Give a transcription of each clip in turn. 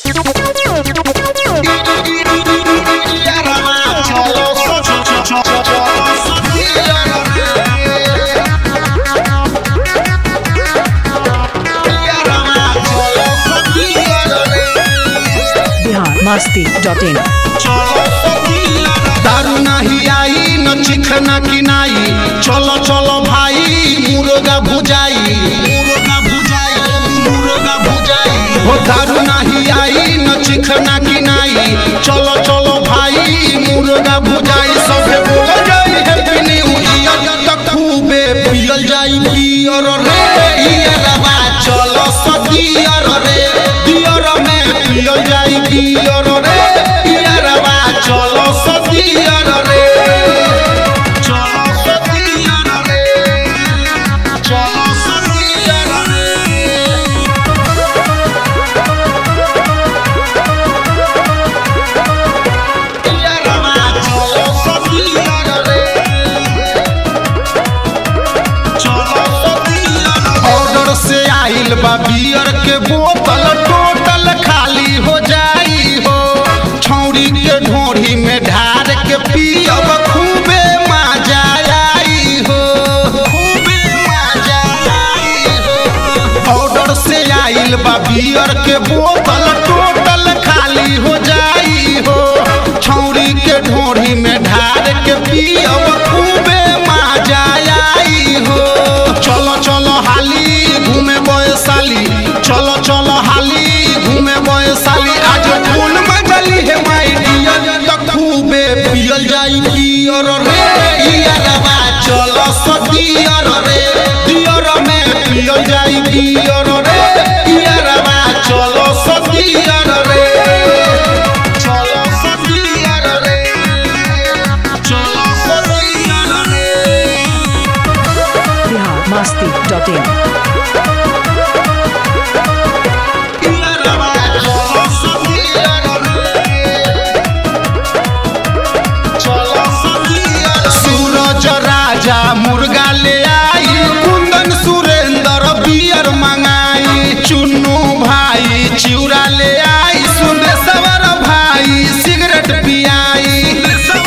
Bihar Masti dot in दारू नाही आई न चिखना किनाई चलो चलो भाई मुर्गा भुजाई मुर्गा भुजाई मुर्गा भुजाई हो दारू नाही आई न चिखना किनाई चलो चलो भाई मुर्गा भुजाई सबे बोल जाई हैप्पी न्यू ईयर तक खूबे पियल जाई बियर रे ईयरवा चलो सदियर रे बियर में पियल जाई बियर रे ईयरवा चलो सदियर रे चलो सदियर रे चलो सदियर रे ऑर्डर से आइल बा बियर के बोतल टोटल खाली हो जाई हो छौरी के ढोरी में ढार के पियब खूबे मजा आई हो खूबे मजा आई हो ऑर्डर से आइल बा बियर के बोतल टोटल खाली हो जाई हो छौरी के ढोरी में ढार के पियब खूबे मजा आई हो चलो चलो हाली घूमे बयसाली चलो चलो हाली घूमे बयसाली आज फूल मजली है माई डियर तो खूबे पियल जाई पियर रे इयरवा चलो सदियर रे दियर में पियल जाई पियर रे इयरवा चलो सदियर रे चलो सदियर रे चलो सदियर रे बिहार मस्ती डॉट इन सूरज राजा मुर्गा ले आई कुंदन सुरेंद्र बियर मंगाई चुन्नू भाई चिउरा ले आई सुंदेश्वर भाई सिगरेट पियाई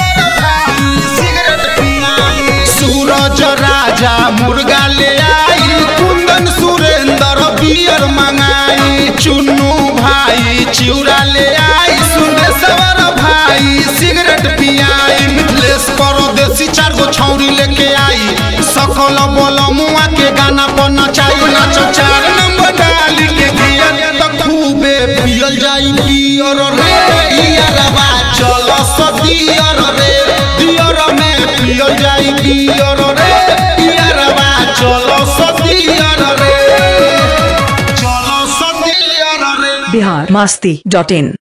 सूरज राजा मुर्गा ले आई कुंदन सुरेंद्र बियर मंगाई चुन्नू भाई चिउरा ले आई सुंदेश्वर भाई सिगरेट पियाई मिथलेश परदेसी चार गो छौरी लेके आई सकल बोल मुआ के गाना पर नचाई नाचो चार नंबर डाली के दिया तो खूबे पियल जाई पियर रे इयरवा चलो सदियर रे दियर में पियल जाई पियर रे इयरवा चलो सदियर रे चलो सदियर रे बिहार मस्ती डॉट इन